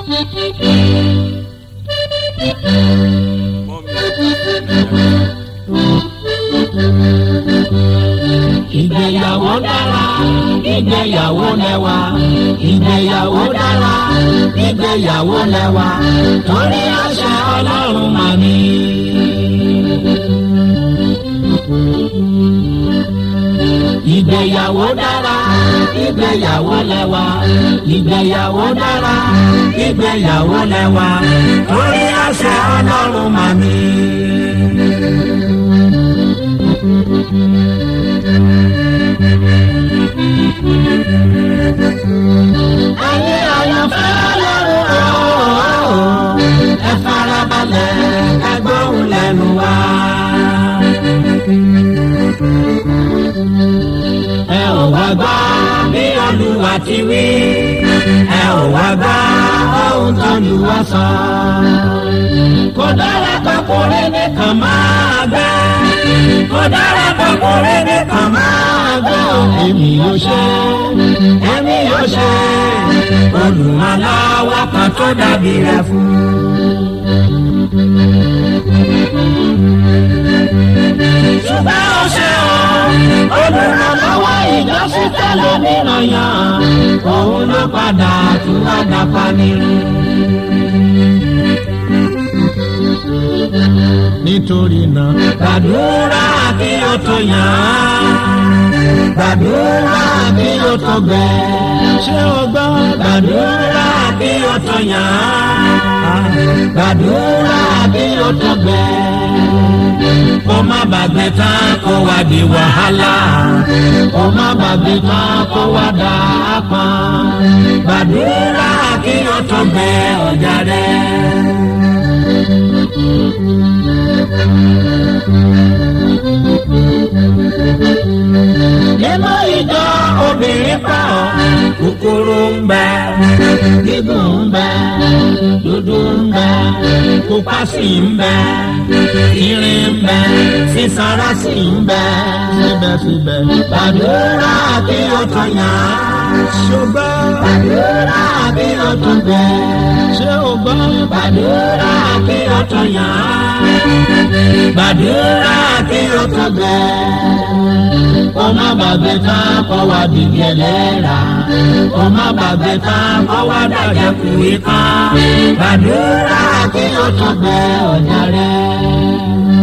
ìgbéyàwó dára ìgbéyàwó lẹ́wà ìgbéyàwó dára ìgbéyàwó lẹ́wà torí àṣẹ ọlọ́run mà ní. ìgbéyàwó dára ìgbéyàwó lẹ́wà ìgbéyàwó dára ìgbéyàwó lẹ́wà torí àṣẹ ọlọ́run mà ní. ayé àyànfẹ́ lọ́rùn ooo ẹ farabalẹ̀ ẹ gbóhùn lẹ́nu wá. ẹ ò wá gbọ́ bí olúwa ti wí ẹ ò wá gbọ́ ohun tó lù wá sọ. kò dára kọkùnrin nìkan máa gbẹ́ kò dára kọkùnrin nìkan máa gbẹ́ èmi yóò ṣe èmi yóò ṣe olùmọ̀láwá kan tó dàbí rẹ̀ fún. ṣùgbọ́n ó ṣe o olùrànlọ́wọ́ ìjọsìn tẹ́lẹ̀ mìíràn yàn òun ló padà tún wá dàpá nírú. nítorí náà gbàdúrà kí o tó yàn án gbàdúrà kí o tó gbẹ. ṣé o gbọ́ gbàdúrà kí o tó yàn án gbàdúrà kí o tó gbẹ. kó má bàgbé tán kó wá di wàhálà kó má bàgbé tán kó wá dà á pọn. gbàdúrà kí o tó gbẹ ọjà rẹ. nínú ìjọ obìnrin pọ̀ kúkúrú ń bẹ gígùn ń bẹ dúdú ń bẹ pupa sì ń bẹ irin ń bẹ sísanra sì ń bẹ síbẹ̀síbẹ̀ gbàdúrà kí o tó yàn án ṣùgbọ́n gbàdúrà kí o tó gbẹ ṣé o gbọ́ gbàdúrà kí o tó yàn án gbàdúrà kí o tó gbẹ kó má bàgbé tán kó wá dìbì ẹlẹ́ra kó má bàgbé tán kó wá dàjẹ́ kú ikán gbàdúrà kí o tó gbẹ ọ̀jà rẹ̀.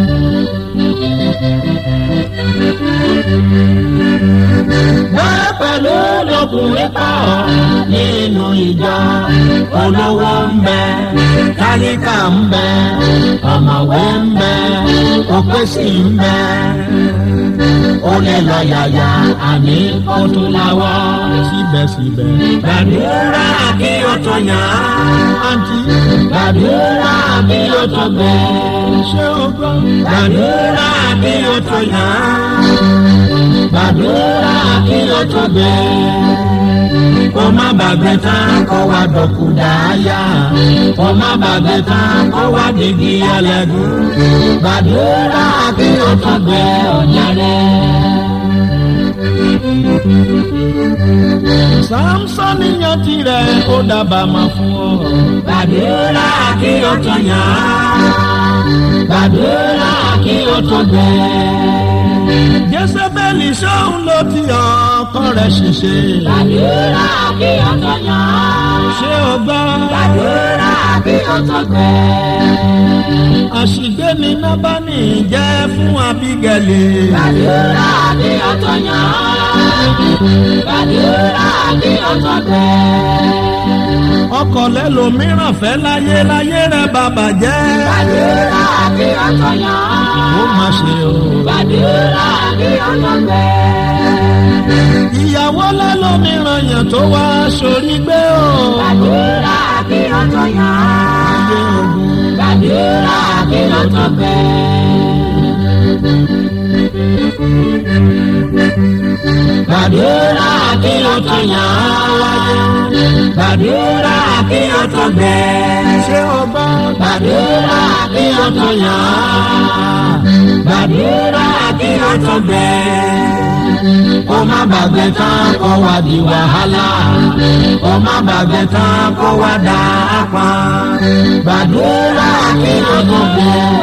wọ́n pẹ̀lú lọkùnrin pọ̀ nínú ìjọ olówó ń bẹ tálíkà ń bẹ ọ̀mọ̀wé ń bẹ òpè sì ń bẹ ó lè lọ yàyà àní ó tún láwọ́ síbẹ̀síbẹ̀. gbàdúrà kí o tó yàn án àǹtí gbàdúrà kí o tó gbẹ. ṣé o gbọ́? gbàdúrà kí o tó yàn án gbàdúrà kí o tó gbẹ. kó má bàgbé tán kó wá dọ̀kú dáyà kó má bàgbé tán kó wá dìgì ẹlẹ́gùn gbàdúrà kí o tó gbẹ ọ̀nyà rẹ̀. Samson yan tirẹ̀ ó dábàá máa fún ọ. Gbàdúrà kí o tó yàn án. Gbàdúrà kí o tó gbẹ. Jésébẹ́lì sóhun ló ti ọkọ rẹ̀ ṣiṣẹ́. Gbàdúrà kí o tó yàn án. Ṣé o gbọ́? Gbàdúrà kí o tó gbẹ. Àṣìgbé ni Nábánì jẹ́ fún Abígẹ́lì. Gbàdúrà kí o tó yàn án. Gbàdúrà kí o tó gbẹ. Ọkọ̀ lẹ́lòmíràn fẹ́ láyé láyé rẹ̀ bàbà jẹ́. Gbàdúrà kí o tó yàn án. Ó má ṣe o. Gbàdúrà kí o tó gbẹ. Ìyàwó lẹ́lòmíràn yàn tó wá sórí gbé o. Gbàdúrà kí o tó yàn án. Gbàdúrà kí o tó gbẹ. Gbàdúrà kí o tó yàn án. Gbàdúrà kí o tó gbẹ. Ṣé o gbọ́? Gbàdúrà kí o tó yàn án. Gbàdúrà kí o tó gbẹ. Kó má bàgbé tán kó wá di wàhálà. Kó kó má bàgbẹ́ tán kó wá dà á pa gbàdúrà kí ló tó gbé